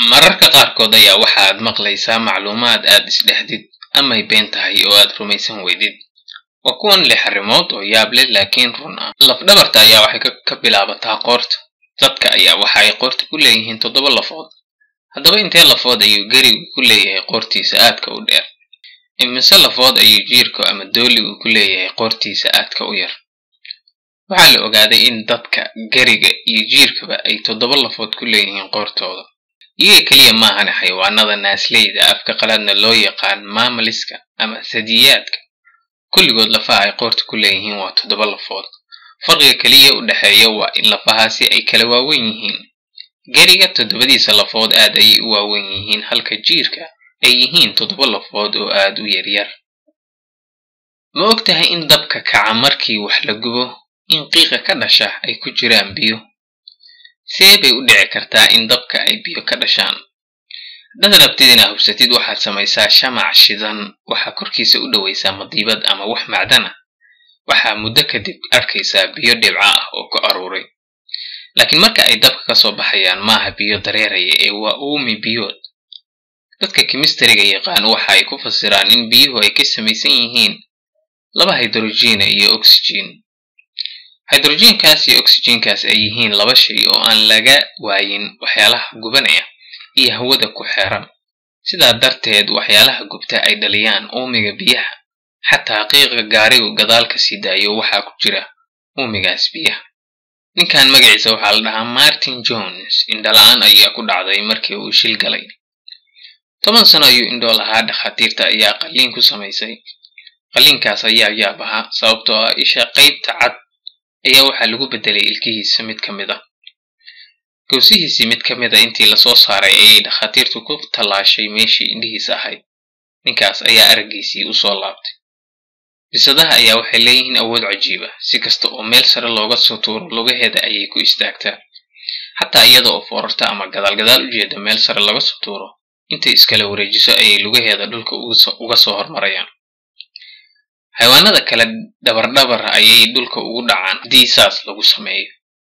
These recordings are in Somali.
mararka qaarkood ayaa waxaad maqlaysaa macluumaad aad isdhexdid amay been tahay oo aad rumaysan weydid waa kuwan lix arrimood oo yaab leh laakiin run ah lafdhabarta ayaa waxay ka bilaabataa qoorta dadka ayaa waxa ay qoorta ku leeyihiin toddoba lafood haddaba intee lafood ayuu gerigu ku leeyahay qoortiisa aadka u dheer imise lafood ayuu jiirku ama dooligu ku leeyahay qoortiisa aadka u yar waxaa la ogaaday in dadka geriga iyo jiirkaba ay toddoba lafood ku leeyihiin qoortooda iyaga keliya maahane xayawaanada naasleyda afka qaladna loo yaqaan maamaliska ama sadiyaadka kulligood lafaha ay qoorta ku leeyihiin waa toddoba lafood farqiga keliya u dhexeeya waa in lafahaasi ay kala waawen yihiin geriga toddobadiisa lafood aad ayay u waawen yihiin halka jiirka ay yihiin toddoba lafood oo aad u yaryar ma og tahay in dabka kaca markii wax la gubo in qiiqa ka dhasha ay ku jiraan biyo see bay u dhici kartaa in dabka ay biyo ka dhashaan haddaad rabtid inaad hubsatid waxaad samaysaa shamac shidan waxaa korkiisa u dhowaysaa madiibad ama wax macdan ah waxaa muddo kadib arkaysaa biyo dhibca ah oo ku aruuray laakiin marka ay dabka ka soo baxayaan maaha biyo dareeraya ee waa uumi biyood dadka kimistariga yaqaan waxa ay ku fasiraan in biyuhu ay ka samaysan yihiin laba hydrojiina iyo oxygen hydrojiinkaas iyo oxygenkaas ay yihiin laba shay oo aan laga waayin waxyaalaha gubanaya iyo hawada ku xeeran sidaa darteed waxyaalaha gubta ay dhaliyaan uumiga biyaha xataa qiiqa gaarigu gadaal ka sii daayo waxaa ku jira uumigaas biyaha ninkan magaciisa waxaa la dhahaa martin jones indhala-aan ayaa ku dhacday markii uu shil galay toban sano ayuu indhool ahaa dhakhaatiirta ayaa qalliin ku samaysay qalliinkaas ayaa yaab ahaa sababtoo ah isha qaybta cad ayaa waxaa lagu beddelay ilkihiisa mid ka mid a gowsihiisii mid ka mid a intii lasoo saaray ayay dhakhaatiirtu ku tallaashay meeshii indhihiisa ahayd ninkaas ayaa araggiisii u soo laabtay bisadaha ayaa waxay leeyihiin awood cajiiba si kasta oo meel sare looga soo tuuro lugaheeda ayay ku istaagtaa xataa iyada oo foorarta ama gadaalgadaal u jeeda meel sare laga soo tuuro intay iskala wareejiso ayay lugaheeda dhulka uga soo hormarayaan xayawaanada kale dabardhabar ayay dhulka ugu dhacaan haddii saas lagu sameeyo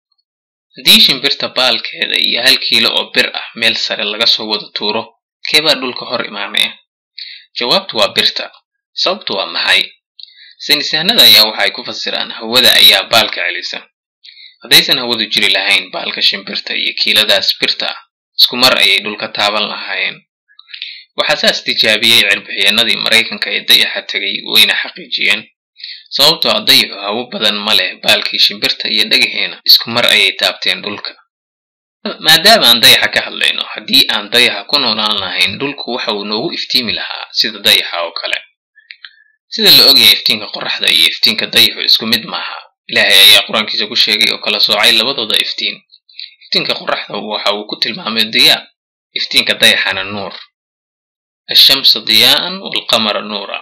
haddii shimbirta baalkeeda iyo hal kiilo oo bir ah meel sare laga soo wada tuuro keebaa dhulka hor imaanaya jawaabtu waa birta sababtu waa maxay saynisahanada ayaa waxa ay ku fasiraan hawada ayaa baalka celisa haddaysan hawadu jiri lahayn baalka shimbirta iyo kiiladaas birta ah isku mar ayay dhulka taaban lahaayeen waxaa saas tijaabiyey cirbixiyeenadii maraykanka ee dayaxa tegay wayna xaqiijiyeen sababtoo a dayaxu hawo badan ma leh baalkii shimbirta iyo dhagaheena isku mar ayay taabteen dhulka maadaama aan dayaxa ka hadlayno haddii aan dayaxa ku noolaan lahayn dhulku waxa uu noogu iftiimi lahaa sida dayaxa oo kale sida la ogyahay iftiinka qoraxda iyo iftiinka dayaxu isku mid maaha ilaahay ayaa qur-aankiisa ku sheegay oo kala soocay labadooda iftiin iftiinka qoraxda waxa uu ku tilmaamay diyaa iftiinka dayaxana nuur ashamsa diyaa'an waalqamara nuura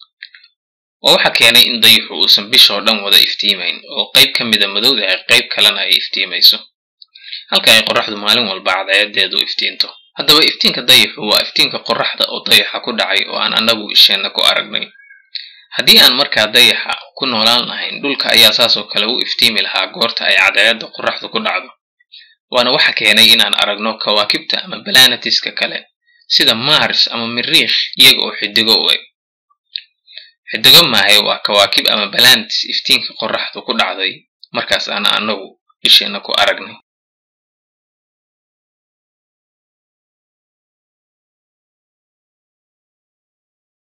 waa waxa keenay in dayaxu uusan bishoo dhan wada iftiimayn oo qayb ka mida madowdahay qayb kalena ay iftiimayso halka ay qoraxdu maalin walba cadceedeedu iftiinto haddaba iftiinka dayaxu waa iftiinka qoraxda oo dayaxa ku dhacay oo aan annagu isheenna ku aragnay haddii aan markaa dayaxa ku noolaan lahayn dhulka ayaa saasoo kale u iftiimi lahaa goorta ay cadceedda qoraxdu ku dhacdo waana waxa keenay inaan aragno kawaakibta ama balanatiska kale sida mars ama miriikh iyaga oo xidigo u eg xidigo maahay waa kawaakib ama balanetis iftiinka qoraxdu ku dhacday markaas aan annagu isheenna ku aragnay